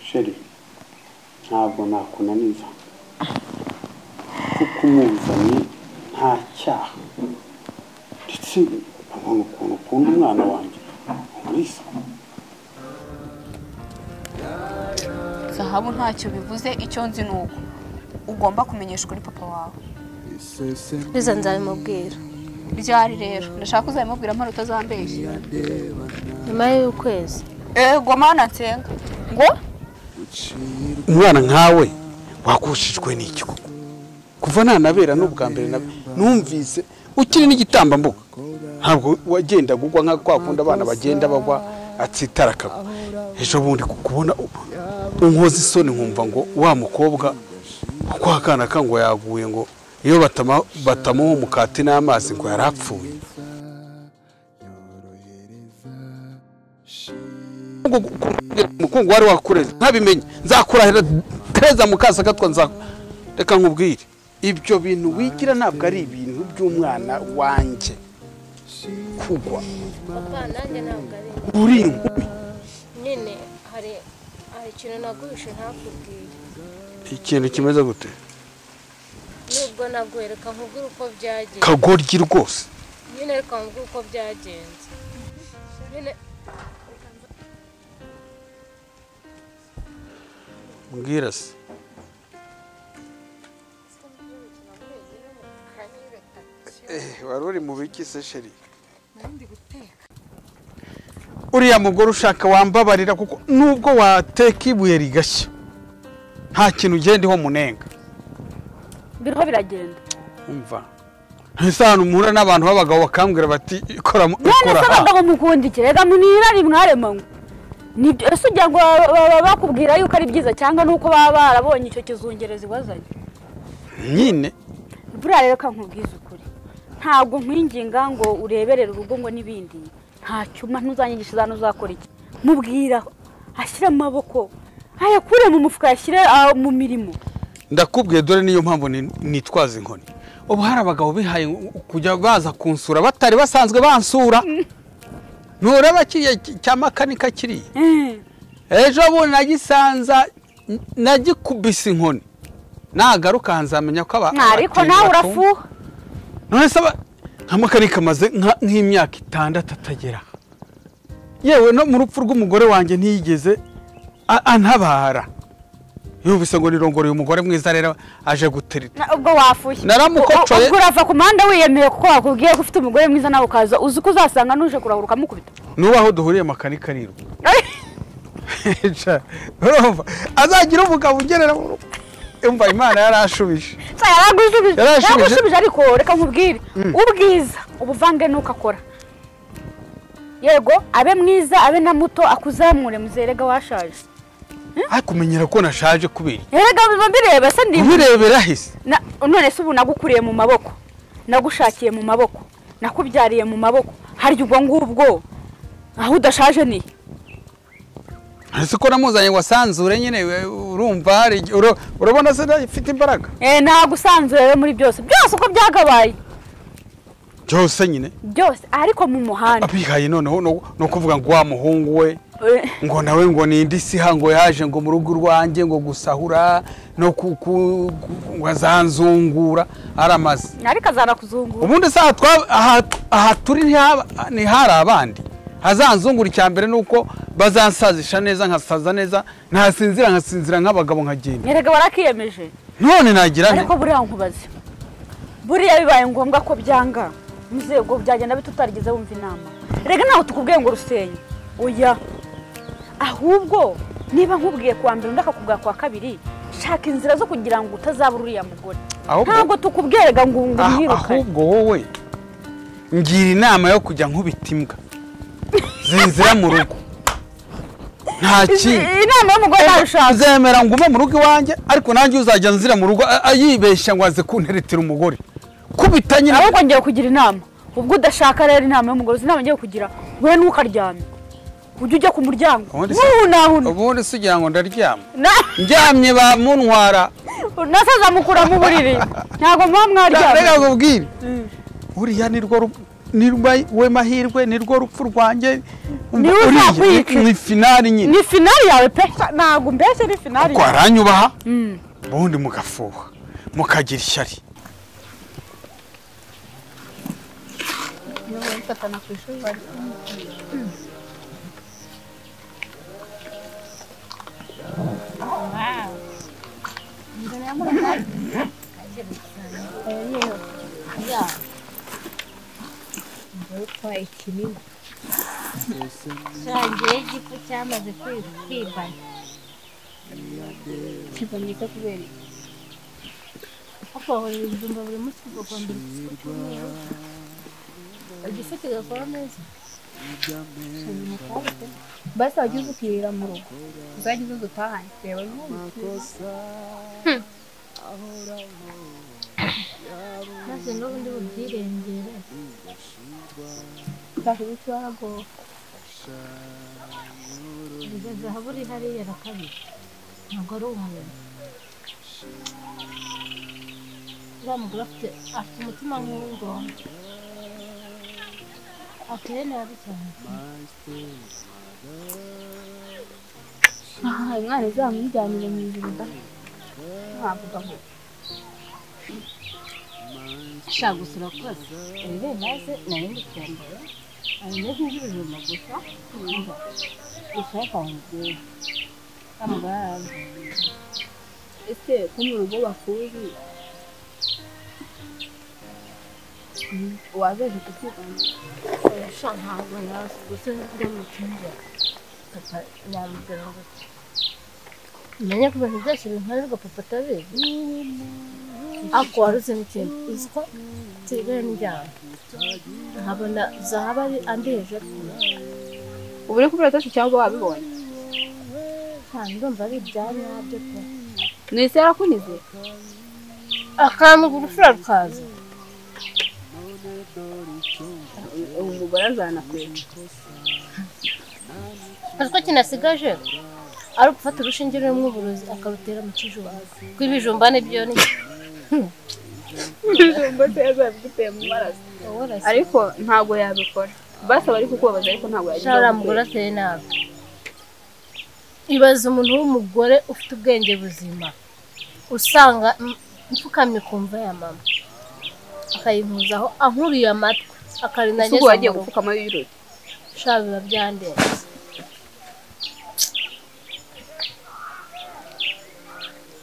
sheri ntabwo nakunaniza kuko umuzanye nta cyaha ndetse ubona ukuntu ukunda umwana wanjye umurisa zahabu ntacyo bivuze icyo nzi ni uko ugomba kumenyeshwa uri papa wawe biza nzabimubwira ryari rero ndashaka uzabimubwira mpano utazambeshya nyuma y'ukwezi ego mana nsenga ngo umwana nkawe wakushijwe n'iki koko kuva nanabera n'ubwa mbere na numvise ukiri n'igitambambuga ntabwo wagendaga ugwa nka kwa kundi abana bagenda bagwa atsitara akagwa ejo bundi kubona unkoze isoni nkumva ngo wa mukobwa kuko akana ka ngo yaguye ngo iyo batama- batamuha umukati n'amazi ngo yari apfuye umukungu wari wakureze ntabimenye nzakurahira tereza mukasa gatwa nza reka nkubwire ibyo bintu wigira ntabwo ari ibintu by'umwana wanjye kugwa papa nanjye ntabwo ari uri inkumi nyine hari hari ikintu naguhishe ntakubwire ikintu kimeze gute nubwo nabwo reka nkubwire uko byagenze kagoryi rwose nyine reka nkubwire uko byagenze nyine mbwira se wari uri mu biki se sheri uriya mugore ushaka wambabarira kuko nubwo wateka ibuye rigashya nta kintu ugenda iho munenga biriho biragenda umva ntese ahantu muhura n'abantu b'abagabo bakambwira bati ikora mu- none ikora se aha abagabo mukunda iki reka mwirari mwaremanywe nibyo ese ugira ngo baba- baba bakubwira yuko ari byiza cyangwa nuko baba barabonye icyo kizungerezi wazanye nyine buriya rero reka nkubwize ukuri ntabwo nkwinginga ngo ureberere urugo ngo n'ibindi nta cyuma ntuzanyigishe za uzakora iki mubwira ashyire amaboko ayakure mu mufuka yashyire ah, mu mirimo ndakubwiye dore niyo mpamvu ni- nitwaza inkoni ubu hari abagabo bihaye kujya baza kunsura batari basanzwe bansura ntureba kiriya ki- cya makanika kiriya Eh, ejo bundi nagisanza n- nagikubise inkoni nagaruka nzamenya ko aba ariko abateye nawe batumva. urafuha none se aba- nka makanika amaze nka- nk'imyaka itandatu atagera yewe no mu rupfu rw'umugore wanjye ntiyigeze a- antabara yumvise ngo nirongore uyu mugore mwiza rero aje gutereta Na- ubwo wafushye Naramukocoye. ubwo urava ku muhanda wiyemeye kuko wakubwiye ko ufite umugore mwiza nawe ukaza uzi ko uzasanga n'uje kurahura ukamukubita nuba aho duhuriye makanika ariruka urumva azagira umugabo ugerera mu rugo yumva imana yarashubije Sa, yaragusubije Yarashubije. yaragusubije ariko reka nkubwire ubwiza ubuvange nuko akora yego abe mwiza abe na muto akuzamure muzerega washaje ariko kumenyera ko nashaje kubera erega biba bireba se ndi ubirebera hise Na- none se ubu nagukuriye mu maboko nagushakiye mu maboko nakubyariye mu maboko harya ubwo ngubwo aho udashaje ni ese ko namuzanye ngo asanzure nyine we- urumva hari igihe- uro- urabona se ifite imbaraga eh ntabwo usanzwe rero muri byose byose uko byagabaye byose nyine byose ariko mu muhanda abihaye noneho no- no kuvuga ngo wa muhungu we Eh, ngo nawe ngo ni indi siha ngo yaje ngo mu rugo rwanjye ngo gusahura no ku- ku- ku- ngo azanzungura aramaze ariko azana kuzungura ubundi se aha twa- aha- aha turi ntihaba- ntihari abandi hazanzungura icya mbere ni uko bazansazisha neza nkasaza neza ntasinzira nkasinzira nk'abagabo nkagenda erega warakiyemeje none nagira nte ariko buriya nkubaze buriya bibaye ngombwa ko byanga muzego byagenda bite utarigeze wumva inama rega ntaho tukubwiye ngo rusenye oya ahubwo niba nkubwiye kuwa mbere undi akakubwira kuwa kabiri shaka inzira zo kugira ngo utazaba uriya mugore Ahubwo- ntabwo tukubwiye rega ngo ngo Ah- umwirukane ahubwo wowe ngira inama yo kujya nkubita imbwa zinzira mu rugo nta kindi inama y'umugore ntabishaka azemera ngume mu rugo iwanjye ariko nanjye uzajya nzira mu rugo a- a- yibeshya ngo aze kunteretera umugore kubita nyine ahubwo ngiye kugira inama ubwo udashaka rero inama y'umugore uzi inama ngiye kugira we ntukaryame ujye ujya ku muryango Ubundi se- ntunahune ubundi se ugira ngo ndaryama Na- ndyamye bamuntwara nasaza mukura mu buriri ntabwo muba reka mwaryamye nkubwire uriya ni rwo ru- ni rwa- we mahirwe ni rwo rupfu rwanjye Ni we Uriya, uzakwiyitse. ni finari nyine ni finari yawe pe ntabwo mbese ni finari ko haranyubaha ubundi mugafuha mukagira ishyari nsangiye igifu cyamaze kwibana kiboneka kubera iki? papa wahora ibijumba buri munsi ukagondera igifu cy'umweru igifu kigakora neza basi wajya uza ukirira mu rugo uzajya uza utahanye reba n'ubu maze n'ubundi bubyirengere utahibikiwahagora urugero zahabu uri hariya rakabiri ntabwo ari umuntu uriya mugore afite afite umutima nk'uw'ingona ateye nabi cyane aha umwana izamujyanire mu ijuru da ntavuga ngo ashaka gusura kose rero maze nari ndikwambaye ameze nk'ijuru gusa kumva gushaka nkubwira amugaraza ese ko mu rugo bakuzi wabeje kukibona sha ntabwo nazi gusa nibwo mutumva papa yamubwira ngo ati menya ko ibintu byose binkorerwa papa atabizi ako wari uzi n'ikintu uzi ko nsigaye njyana nkabona zahaba ari andeje ubu uri kubera atatu cyangwa wabibonye kandi ndumva ari ibya nyabyo pe mwese yarakunyuze akantu urufura rukaza ubu umugore azanakwera Azi ko kinasigaje ari ugufata urushinge rurimo uburozi akarutera mu kijubaga rw'ibijumba nibyo ni ibijumba se yazabiguteye mu maraso wowe urasa ariko ntabwo yabikora basi aba ari kukubabaza ariko ntabwo Shara uriya mugore ateye nabi ibaze umuntu w'umugore ufite ubwenge buzima usanga m- mfukamye kumva ya mama akayimpuzaho ankuriye amatwi akarinageza ubwo wagiye mu rugo gupfukama y'ibirori shara biba byandenze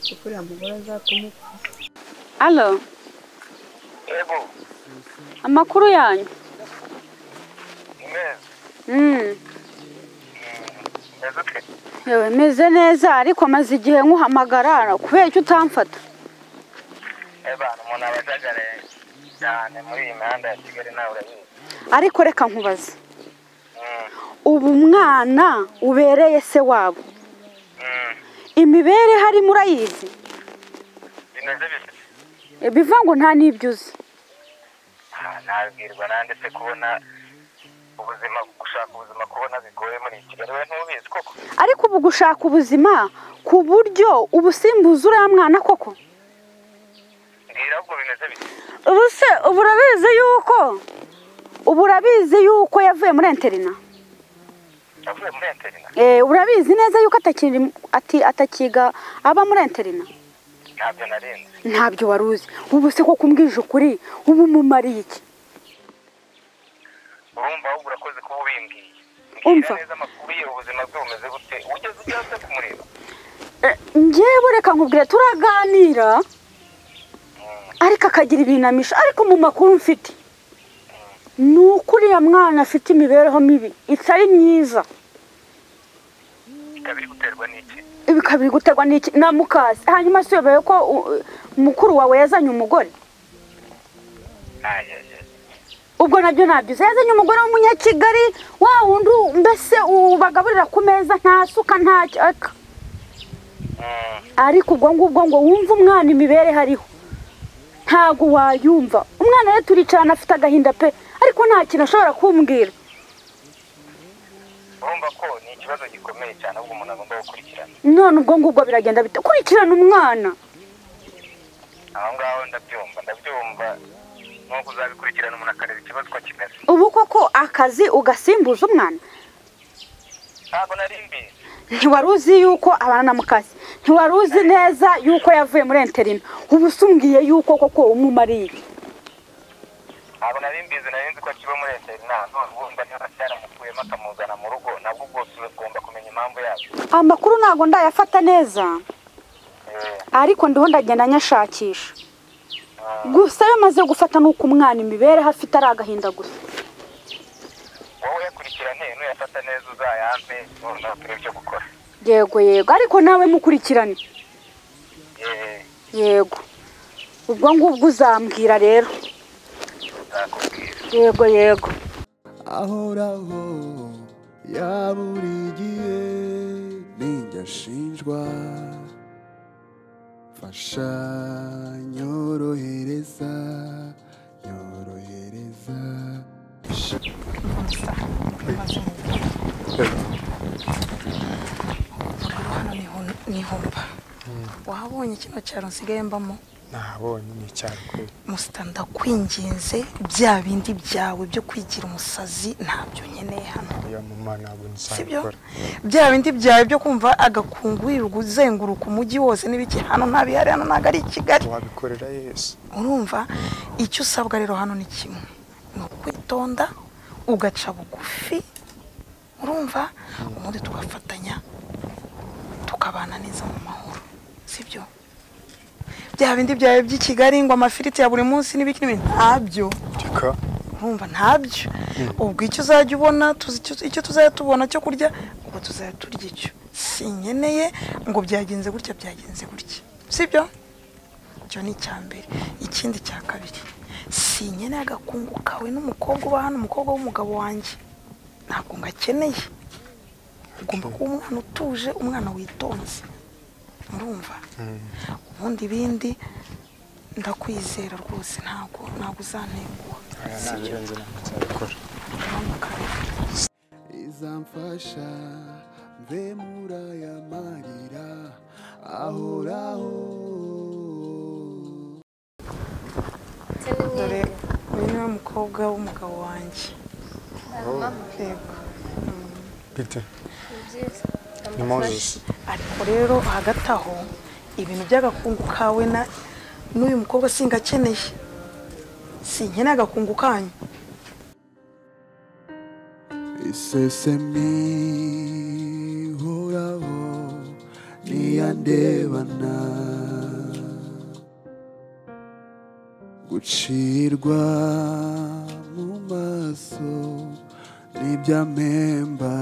kuko uriya mugore azatuma upfa alo Ego, amakuru yanyu meza, Mm. meza ute? yewe meze neza ariko maze igihe nkuhamagara kubera icyo utamfata Ebana, umuntu aba ajagare cyane muri iyi mihanda ya Kigali nawe urabizi. ariko reka nkubaze Mm, ubu umwana ubereye se wabo mm, imibereho arimo urayizi bimeze bite? biva ngo nta n'ibyo uzi Ah, Nabwirwa nande se kubona ubuzima, gushaka ubuzima kubona bigoye muri iyi Kigali, we ntubizi koko? ariko ubu gushaka ubuzima ku buryo ubusimbuza uriya mwana koko Mbwira ahubwo bimeze bite? ubu se ubu urabizi yuko ubu urabizi yuko yavuye muri interina Navuye muri interina, Eh, urabizi neza yuko atakiri ati- atakiga aba muri interina ntabyo narinzi. ntabyo wari uzi ubu se ko kumbwije ukuri ubu umumariye iki Urumva ahubwo urakoze kuba ubimbwiye. Umva. Mbwira neza amakuru ye, ubuzima bwe bumeze bute? Wigeze ujya se kumureba? Eh, njyewe reka nkubwire turaganira ariko akagira ibinamisho ariko mu makuru mfite ni uko uriya mwana afite imibereho mibi itari myiza Ikaba iri guterwa n'iki? bikabiri guterwa n'iki na mukasi hanyuma si yobeye ko uh, mukuru wawe yazanye umugore Ah, yeah, yeah. ubwo nabyo nabyiza yazanye umugore w'umunyakigali wa wundi u- mbese ubagaburira ku meza nta suka nta cyaka Mm, ariko ubwo ngubwo ngo wumve umwana imibere hariho ntabwo wayumva umwana rero turicarana afite agahinda pe ariko nta kintu ashobora kumbwira urumva ko ni ikibazo gikomeye cyane ahubwo umuntu agomba gukurikirana none ubwo ngubwo biragenda bite kurikirana umwana aho ngaho ndabyumva ndabyumva nuko uzabikurikirana umuntu akareba ikibazo uko kimeze ubu koko akazi ugasimbuza umwana ntabwo nari mbizi ntiwari uzi yuko abana na mukase ntiwari uzi neza yuko yavuye muri enterina ubu usumbwiye yuko koko umumariye iki ntabwo nari mbizi nari nzi ko kiba muri interineti none wumva niba cyaramukuyemo akamuzana mu rugo nabwo bwose ugomba kumenya impamvu yabyo amakuru ntabwo ndayafata neza Eh, ariko ndiho ndagenda nyashakisha ah, gusa iyo maze gufata nuko umwana imibereho afite ari agahinda gusa wowe kurikirane nuyafata neza uzayampe noneho turebe icyo gukora yego yego ariko nawe mukurikirane Eh, yego ubwo ngubwo uzambwira rero nzakubwira yego yego ahoraho ya buri gihe ninjye ashinjwa fasha nyorohereza nyorohereza hano ni ho- ni homba wahabonye kino cyaro nsigaye mbamo ntabonye ni icyaro kubera musita ndakwinginze bya bindi byawe byo kwigira umusazi ntabyo nkeneye hano iyo mama ntabwo sibyo nzabikora bya bindi byawe byo kumva agakungu wirirwa uzenguruka umujyi wose n'ibiki hano ntabihari hano ntabwo ari i kigali wabikorera yesu urumva icyo usabwa rero hano ni kimwe ni ukwitonda ugaca bugufi urumva ubundi tugafatanya tukabana neza mu mahoro sibyo bya bindi byawe by'i kigali ngo amafiriti ya buri munsi n'ibiki n'ibindi ntabyo reka urumva ntabyo ubwo icyo uzajya ubona tuzi icyo- icyo tuzajya tubona cyo kurya ubwo tuzajya turya icyo sinkeneye ngo byagenze gutya byagenze gutya sibyo icyo ni icya mbere ikindi cya kabiri sinkeneye agakungu kawe n'umukobwa uba hano umukobwa w'umugabo wanjye ntabwo ngakeneye ugomba kuba umwana utuje umwana witonze urumva ubundi ibindi ndakwizera rwose ntabwo ntabwo uzantenguha aya ntabirenze ntabwo nzabikora izamfasha mve muri aya marira ahoraho dore uyu niwe mukobwa w'umugabo wanjye yego bite ni moses ariko rero hagati aho ibintu by'agakungu kawe na n'uyu mukobwa singakeneye sinkeneye agakungu kanyu isesemi horaho niyandebana gucirwa mu maso n'ibyamemba